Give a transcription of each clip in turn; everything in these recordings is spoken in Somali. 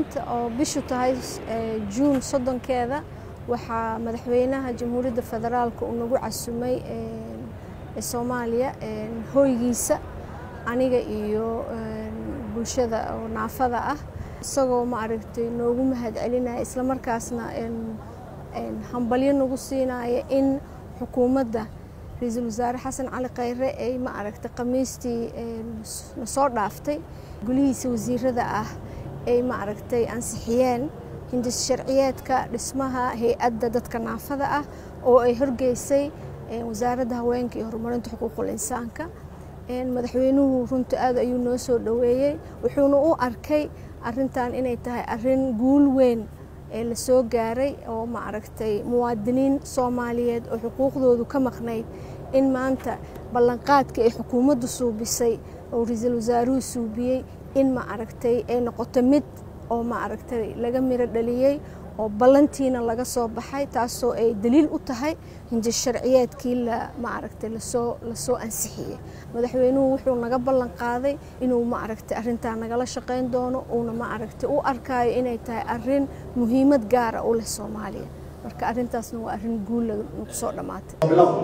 maanta oo bishu tahay juun soddonkeeda waxaa madaxweynaha jamhuuriyadda federaalka uu nagu casumay soomaaliya hoygiisa aniga iyo bulshada oo naafada ah isagoo ma aragtay noogu mahad celinaya islamarkaasna hambalyo nagu siinaya in xukuumadda ra-iisul wasaare xasan cali khayre ay ma aragtay khamiistii na soo dhaaftay gulihiisa wasiirada ah ay ma aragtay ansixiyeen hindis sharciyeedka dhismaha hay-adda dadka naafada ah oo ay horgeysay wasaaradda haweenka iyo horumarinta xuquuqul insaanka madaxweynuhu runta aad ayuu noo soo dhoweeyey wuxuuna u arkay arintan inay tahay arin guul weyn ee la soo gaaray oo ma aragtay muwaadiniin soomaaliyeed oo xuquuqdoodu ka maqnayd in maanta ballanqaadka ay xukuumaddu suubisay oo ra-iisul wasaaruhu suubiyey in ma aragtay ay noqoto mid oo ma aragtay laga miro dhaliyey oo ballantiina laga soo baxay taasoo ay daliil u tahay hinjis sharciyeedkii la ma aragtay lasoo lasoo ansixiyey madaxweynuhu wuxuu naga ballan qaaday inuu ma aragtay arrintaa nagala shaqayn doono uuna ma aragtay u arkaayo inay tahay arrin muhiimad gaara u leh soomaaliya marka arrintaasna waa arrin guul nagu soo dhammaatay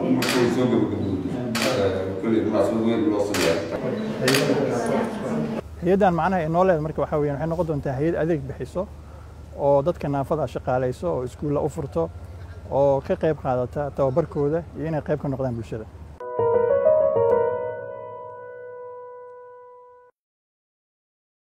hay-addan macnaha ay noo leeda marka waxaa weyan waxay noqon doontaa hay-ad adeeg bixiso oo dadka naafada shaqaalayso oo iskuulla u furto oo ka qayb qaadata tababarkooda iyo inay qayb ka noqdaan bulshada